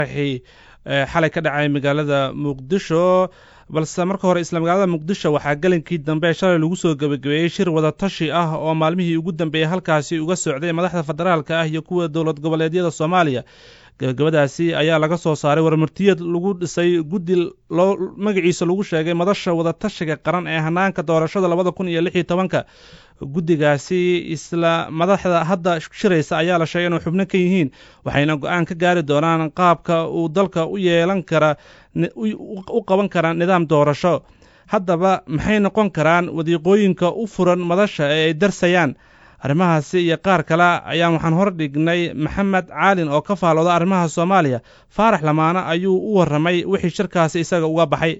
xalay ka dhacay magaalada muqdisho balse marka hore isla magaalada muqdisho waxaa gelinkii dambe shalay lagu soo gebagabeeyey shir wadatashi ah oo maalmihii ugu dambeeyey halkaasi uga socday madaxda federaalka ah iyo kuwa dowlad goboleedyada soomaaliya gebagabadaasi ayaa laga soo saaray warmartiyad lagu dhisay guddi loo magaciisa lagu sheegay madasha wadatashiga qaran ee hanaanka doorashada labada kun iyo lix iyo tobanka guddigaasi isla madaxda hadda shiraysa ayaa la sheegay inuu xubno ka yihiin waxayna go-aan ka gaari doonaan qaabka uu dalka u yeelan kara u qaban kara nidaam doorasho haddaba maxay noqon karaan wadiiqooyinka u furan madasha ee ay darsayaan arrimahaasi iyo qaar kale ayaan waxaan hor dhignay maxamed caalin oo ka faalooda arrimaha soomaaliya faarax lamaane ayuu u warramay wixii shirkaasi isaga uga baxay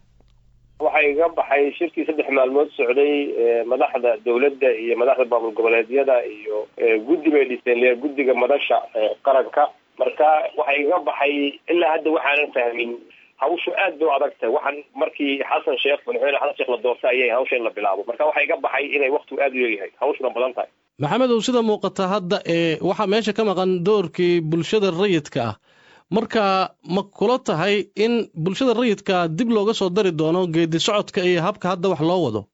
waxaa iga baxay shirkii saddex maalmood socday madaxda dawladda iyo madaxda maamul goboleedyada iyo guddi bay dhiseen guddiga madasha qaranka marka waxaa iga baxay ilaa hadda waxaanan fahmin hawshu aad bay u adag tahay waxaan markii xasan sheekh madaxweyne xasan sheekh la doortay ayay hawsha in la bilaabo marka waxaa iga baxay inay waktigu aad u leeyahay hawshuna badan tahay maxamedow sida muuqata hadda ee waxaa meesha ka maqan doorkii bulshada rayidka ah marka ma kula tahay in bulshada rayidka dib looga soo dari doono geedi socodka iyo habka hadda wax loo wado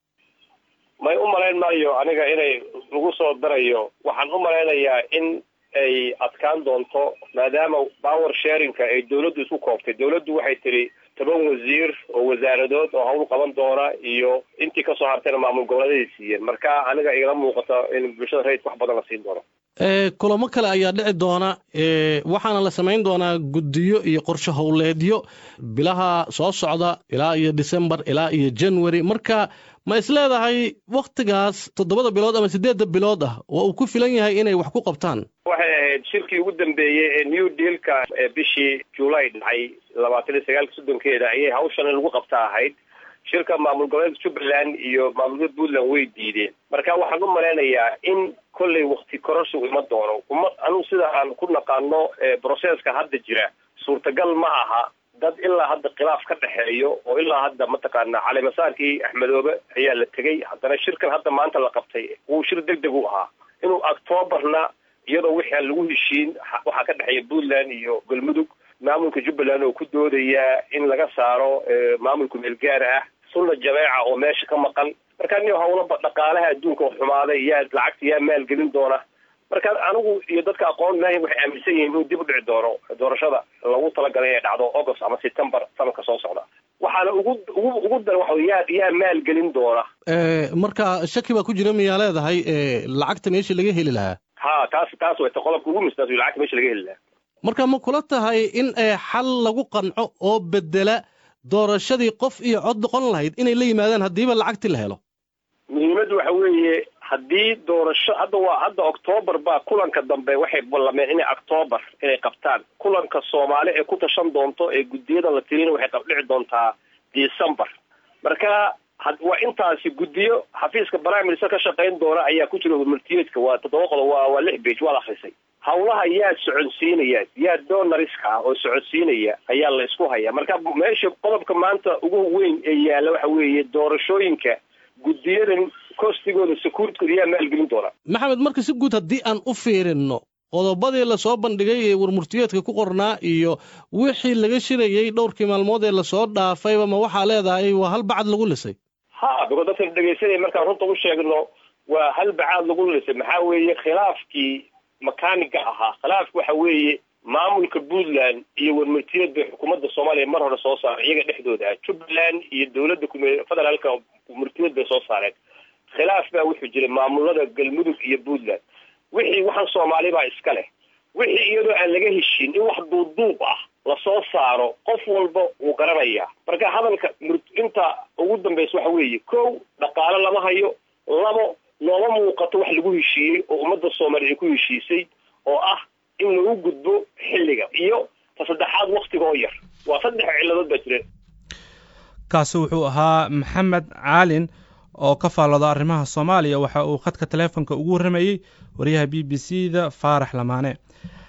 may u malayn maayo aniga inay lagu soo darayo waxaan u malaynayaa in ay adkaan doonto maadaama power sharinka ay dawladdu isku kooftay dawladdu waxay tidhi toban wasiir oo wasaaradood oo hawl qaban doona iyo intii kasoo hartayna maamul goboleedaday siiyeen marka aniga igala muuqato in bulshada rayidka wax badan la siin doono kulamo kale ayaa dhici doona waxaana la samayn doonaa guddiyo iyo qorshe howleedyo bilaha soo socda ilaa iyo december ilaa iyo january marka ma is leedahay wakhtigaas toddobada bilood ama siddeedda bilood ah oo uu ku filan yahay inay wax ku qabtaan waxay ahayd shirkii ugu dambeeyey ee new dealka ee bishii july dhacay labaatan iyo sagaalka soddonkeeda ayay hawshan in lagu qabta ahayd shirka maamul goboleedka jubbaland iyo maamulada puntland way diideen marka waxaan u malaynayaa in kollay wakti kororsi u iman doono uma anugu sida aan ku naqaano brocesska hadda jira suurtagal ma aha dad ilaa hadda khilaaf ka dhexeeyo oo ilaa hadda mataqaana calimasaarkii axmedoobe ayaa la tegey haddana shirkan hadda maanta la qabtay wuu shir deg deg u ahaa inuu octoobarna iyadoo wixii aan lagu heshiin waxaa ka dhexeeya puntland iyo galmudug maamulka jubbaland oo ku doodayaa in laga saaro maamulka meelgaar ah sunna jameeca oo meesha ka maqan marka nin hawlaba dhaqaalaha adduunka oo xumaaday yaa lacagta yaa maalgelin doona marka anigu iyo dadka aqoon maahi waxay aaminsan yihiin inuu dib u dhici doono doorashada lagu talagalay inay dhacdo august ama september sanadka soo socda waxaana ugu ugu ugu dar waxa yaa yaa maalgelin doona marka shaki baa ku jira miyaa leedahay lacagta meesha laga heli lahaa ha taas taas way ta qodobka ugu misdaas lacagta meesha laga heli lahaa marka ma kula tahay in xal lagu qanco oo bedela doorashadii qof iyo cod noqon lahayd inay la yimaadaan haddiiba lacagti la helo muhiimaddu waxa weeye haddii doorasho hadda waa hadda octoobar baa kulanka dambe waxay ballameen inay octoobar inay qabtaan kulanka soomaali ee ku tashan doonto ee guddiyada la tirina waxay qabdhici doontaa december marka waa intaasi guddiyo xafiiska prime minister ka shaqayn doona ayaa ku jira multiyeedka waa toddoba qodob waa waa lix bage waad akrisay hawlaha yaa soconsiinaya yaa donariska ah oo soconsiinaya ayaa la isku hayaa marka meesha qodobka maanta ugu weyn ee yaalla waxa weeye doorashooyinka guddiyadan kostigooda securitykooda yaa maalgelin doona maxamed marka si guud haddii aan u fiirinno qodobadii lasoo bandhigay ee warmurtiyeedka ku qornaa iyo wixii laga shirayey dhowrkii maalmood ee lasoo dhaafayba ma waxaa leedahay waa hal bacad lagu lisay ha biko dadka dhegaysanaya markaan runta u sheegno waa hal bacaad lagu lisay maxaa weeye khilaafkii makaaniga ahaa khilaafki waxa weeye maamulka puntland iyo warmartiyeed bay xukuumadda soomaaliya mar hore soo saaray iyaga dhexdooda ah jubbaland iyo dowladda federaalka warmartiyeed bay soo saareen khilaaf baa wuxuu jiray maamulada galmudug iyo puntland wixii waxaan soomaali baa iska leh wixii iyadoo aan laga heshin in wax duuduub ah lasoo saaro qof walba wuu garanayaa marka hadalka inta ugu dambaysa waxa weeye kow dhaqaale lama hayo labo looma muuqato wax lagu heshiiyey oo ummadda soomaaliya ay ku heshiisay oo ah in lagu gudbo xilliga iyo ta saddexaad waktiga oo yar waa saddex ciladood baa jira kaasi wuxuu ahaa maxamed caalin oo ka faallooda arrimaha soomaaliya waxa uu khadka taleefonka ugu warramayey wariyaha b b c da faarax lamaane